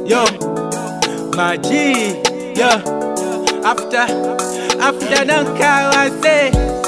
yo maji yo after after nankawa se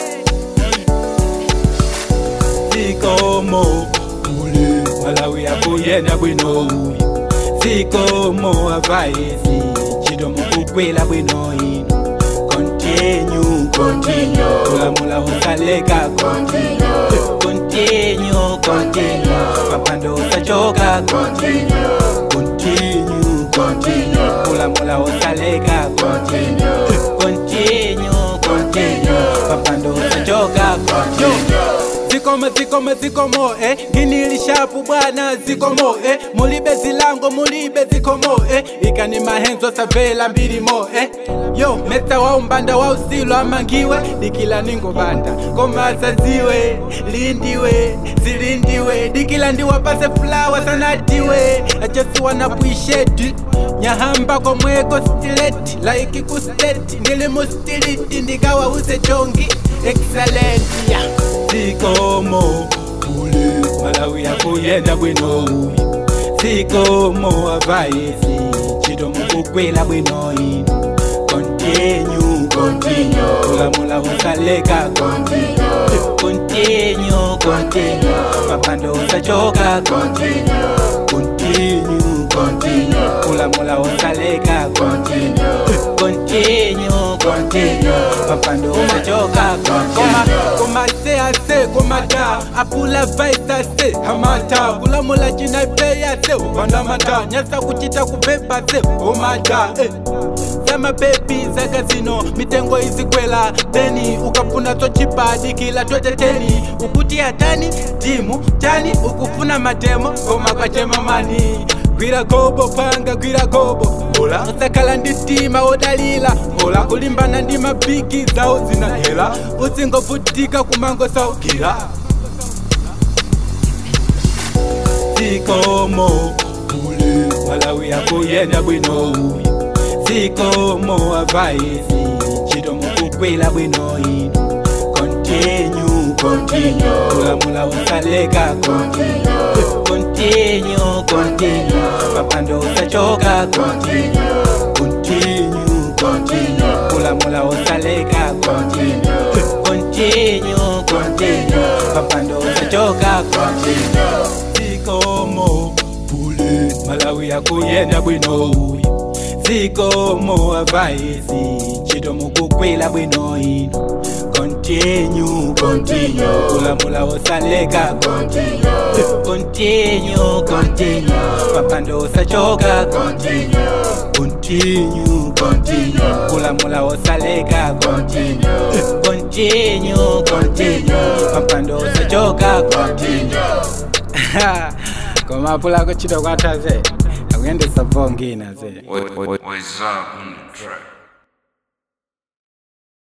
sikomo muli malawi yakuyenda bwinoyi sikomo avaisi chito mukukwela bwino ino continue continue kulamula usaleka continue continue continue papando usachoka continue continue continue kulamula usaleka continue continue continue papando usachoka continue zikomo zikomo zikomo eh nginilishapu bwana zikomo eh mulibe zilango mulibe zikomo eh ikani mahenzo savela mbili mo eh yo mesa wa umbanda wa usilo amangiwe dikila ningo banda komasa ziwe lindiwe zilindiwe dikila ndiwapase fulawa sanatiwe I just wanna appreciate nyahamba komweko stileti like kusteti ndili mustiliti ndikawa use chongi excellent yeah. sikomo ule malawi yakuyenda bwinoyi sikomo avaisi chito mukukwela bwinoyi continue continue kulamula usaleka continue continue continue mapando usachoka continue continue continue kulamula usaleka continue continue continue mapando usachoka koma koma se ase koma da apula vaisa se hamata kulamula china peya se upanda mata nyasa kuchita kubeba se omada eh. Sema baby zaka zino mitengo izikwela deni ukafuna tochipadi kila tweteteni ukuti hatani timu tani ukufuna matemo koma kwachema mani gwira gobo panga gwira gobo ola usakhala ndi tima wodalila ola kulimbana ndi mabigi zawo zina hela uzingovutika kumango saukila sikomo ule malawi yakuyenda bwinoyi sikomo avaisi chito mukukwela bwinoyi continue continue kulamula usaleka continue continue continue papando usachoka continue continue continue kulamula usaleka continue continue continue papando usachoka continue sikomo bule malawi yakuyenda bwinoyi sikomo avaisi chito mukukwela bwinoyi continue continue kulamula usaleka continue continue continue papando usachoka continue continue continue kulamula usaleka continue continue continue papando usachoka continue komapula kuchito kwataze akuyendesa vongina ze What's up on the track?